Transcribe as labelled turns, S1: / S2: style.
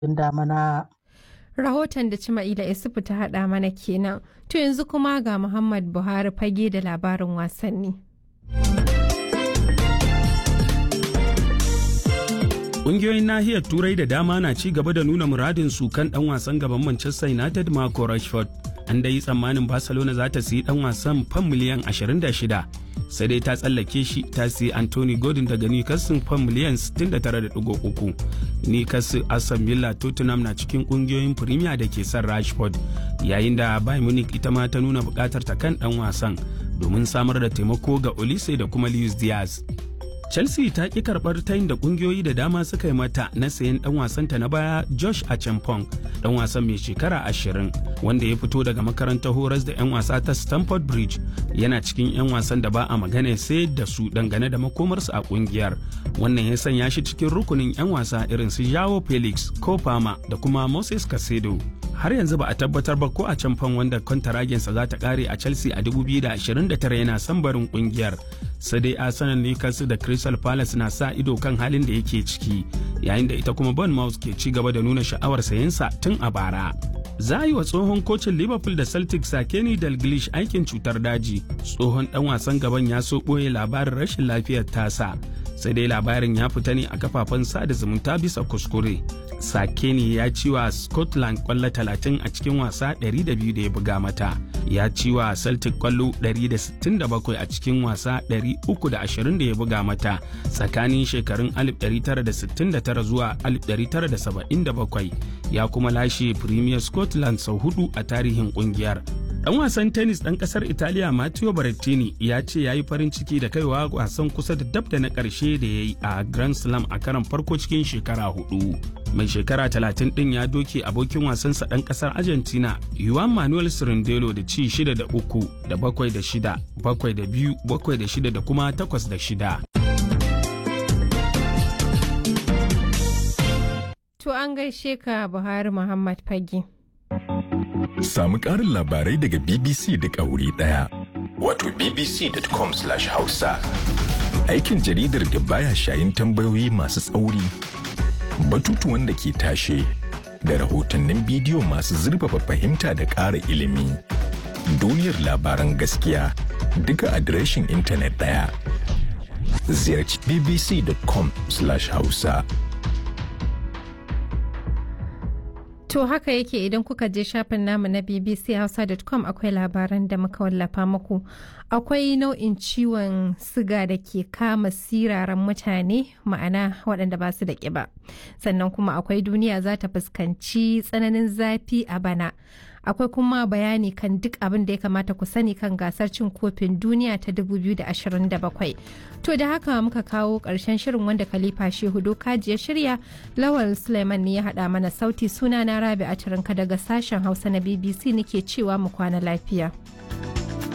S1: damana.
S2: Rahoton da Cima'ila Isufu ta haɗa mana kenan. To yanzu kuma ga Muhammad Buhari fage da labarin wasanni.
S3: Ƙungiyoyin nahiyar Turai da dama na ci gaba da nuna muradin su kan ɗan wasan gaban Manchester United Marco Rashford. An dai tsammanin Barcelona za ta siyi ɗan wasan fan miliyan 26 sai dai ta tsallake shi ta siyi Anthony Gordon daga Newcastle fan miliyan 69.3. Newcastle Aston Villa Tottenham na cikin ƙungiyoyin Premier da ke son Rashford yayin da Bayern Munich ita ma ta nuna buƙatar ta kan ɗan wasan domin samar da taimako ga Olise da kuma Luis Diaz. chelsea ta ƙi karɓar tayin da ƙungiyoyi da dama suka yi mata na sayan ɗan wasanta na baya josh achampong ɗan wasan mai shekara ashirin wanda ya fito daga makarantar horas da 'yan wasa ta stamford bridge yana cikin 'yan wasan da ba a magana sai da su dangane da makomarsu a ƙungiyar wannan ya sanya shi cikin rukunin 'yan wasa irin su jao felix kofama da kuma moses casedo har yanzu ba a tabbatar ba ko a can fan wanda kwantaragensa za ta kare a chelsea a 2029 yana son barin kungiyar sai dai arsenal newcastle da crystal palace na sa ido kan halin da yake ciki yayin da ita kuma bournemouth ke ci gaba da nuna sha'awar sayensa tun a bara za a yi wa tsohon kocin liverpool da celtic sakeni dalglish aikin cutar daji tsohon dan wasan gaban ya so ɓoye labarin rashin lafiyar tasa sai dai labarin ya fita ne a kafafen sada zumunta bisa kuskure sakeni ya ci wa scotland kwallo 30 a cikin wasa 200 da ya buga mata ya ci wa celtic kwallo 167 a cikin wasa 320 da ya buga mata tsakanin shekarun 1969 zuwa 1977 ya kuma lashe premier scotland sau hudu a tarihin kungiyar Dan wasan tennis ɗan ƙasar Italiya Matteo Berrettini ya ce ya yi farin ciki da kaiwa wasan kusa da dab da na ƙarshe da ya yi a Grand Slam a karan farko cikin shekara hudu. Mai shekara talatin ɗin ya doke abokin wasansa ɗan ƙasar Argentina Juan Manuel Cirindelo da ci shida da uku da bakwai da shida, bakwai da biyu, bakwai da shida da kuma takwas da shida.
S2: To an gaishe ka Buhari Muhammad Fage.
S4: Samu ƙarin labarai daga BBC da wuri ɗaya. Wato bbc.com/hausa. Aikin jaridar da baya shayin tambayoyi masu tsauri, batutuwan da ke tashe, da rahotannin bidiyo masu zurfafa fahimta da ƙara ilimi. Duniyar labaran gaskiya duka adireshin intanet ɗaya. Ziyarci bbc.com/hausa.
S2: To haka yake idan kuka je shafin namu na bbchausa.com akwai labaran da muka wallafa muku. Akwai nau'in ciwon siga da ke kama siraran mutane ma'ana waɗanda ba su da ƙiba. Sannan kuma akwai duniya za ta fuskanci tsananin zafi a bana. Akwai kuma bayani kan duk abin da ya kamata ku sani kan gasar cin kofin duniya ta 2027. To da haka muka kawo ƙarshen shirin wanda Khalifa Shehu Dokaji ya shirya Lawal Suleiman ne ya haɗa mana sauti suna na Rabi a daga sashen Hausa na BBC nake cewa mu kwana lafiya.